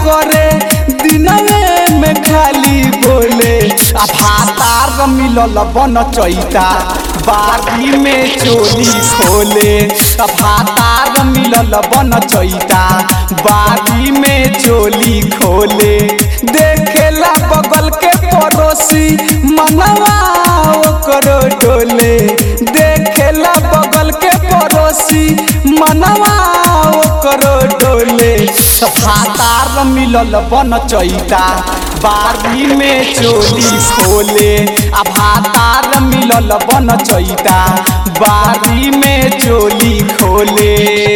करे दिनवे में खाली बोले आ भातार मिलल बन चैता बागी में चोली खोले आ भातार मिलल बन चैता बागी में चोली खोले देखेला बगल के पड़ोसी मनवा ओकरो डोले देखेला बगल के पड़ोसी मनवा ओकरो डोले भातार मिलल बन चैता बारी में चोली खोले आ भातार मिलल बन चैता बारी में चोली खोले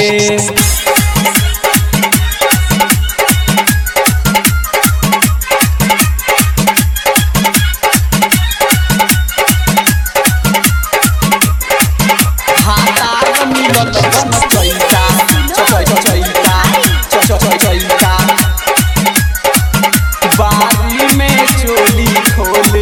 भातार मिलल बन चैता चै चै चैता चै चै चैता बारी में चोली खोले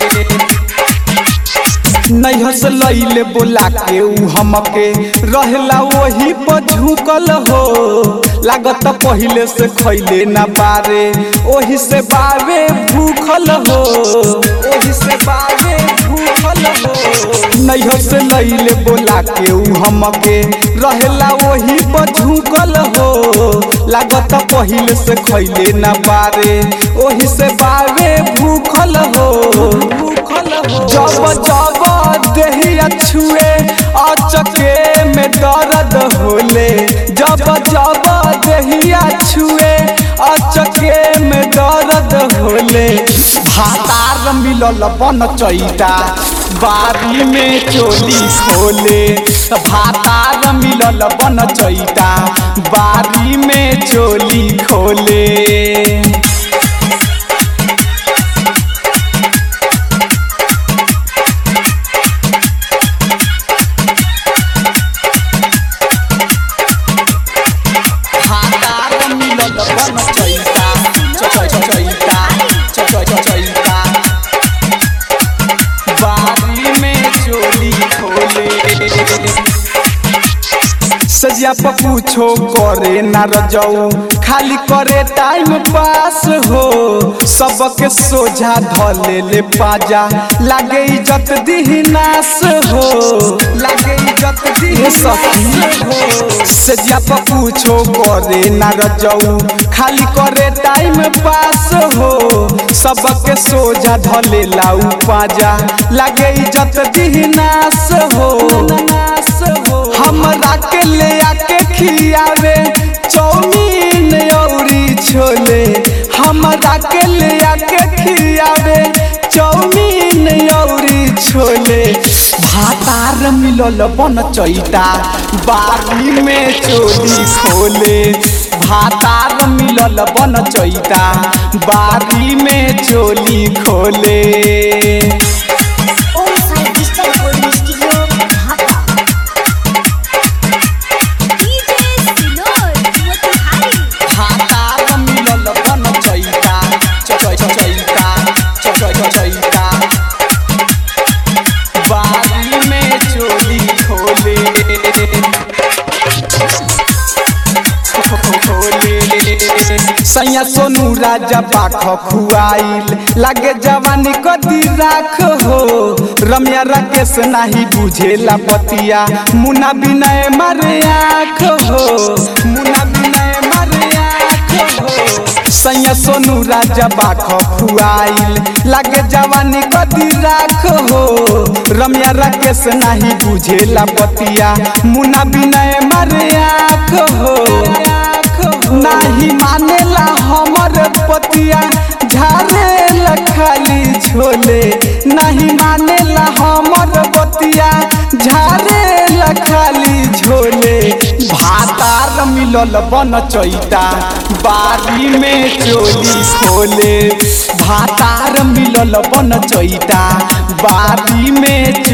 नैहर से लैले बोला के ऊ हमके रहला वही पर झुकल हो लागत पहिले से खैले ना बारे ओही से बावे भूखल हो ओही से बावे भूखल हो नैहर से लैले बोला के ऊ हमके रहला वही पर झुकल हो लागत पहिले से खैले ना बारे ओही से बावे भूखल हो भूखल हो जब जब देहिया छुए अचके में दर्द होले जब जब देहिया छुए अचके में दर्द होले भातार मिलल बन चैता बारी में चोली खोले भातार मिलल बन चैता बारी में चोली खोले भातार मिलल बन चैता चै चै चैता चै चै चैता बारी में चोली खोले सजिया पर पूछो करे ना रजऊ खाली करे टाइम पास हो सबके सोझा धले ले पाजा लागे इज्जत दिही नाश हो लागे इज्जत दिही सखी हो सजिया पर पूछो करे ना रजऊ खाली करे टाइम पास हो सबके सोझा धले लाऊ पाजा लागे इज्जत दिही नाश हो नाश हो हमरा के ले आके खियावे चौमीन औरी छोले हमरा के ले आके खियावे चौमीन औरी छोले भातार मिलल बन चैता बारी में चोली खोले भातार मिलल बन चैता बारी में चोली खोले Om Sai digital recording studio Dhaka DJ सिनोर मोतिहारी भातार मिलल बन चैता चै चै चैता चै चै चैता बारी में चोली खोले सैया सोनू राजा पाख खुआइल लागे जवानी कदी राख हो रम्या राकेश नाही बुझेला बतिया मुना बिनय मारे आँख हो मुना बिनय मारे आँख हो सैया सोनू राजा बाख खुआइल लागे जवानी कदी राख हो रम्या राकेश नाही बुझेला बतिया मुना बिनय मारे आँख हो नाही मानेला हमर पतिया झारेला खाली झोले नहीं मानेला हमर पतिया झारेला खाली झोले भातार मिलल बन चैता बारी में चोली खोले भातार मिलल बन चैता बारी में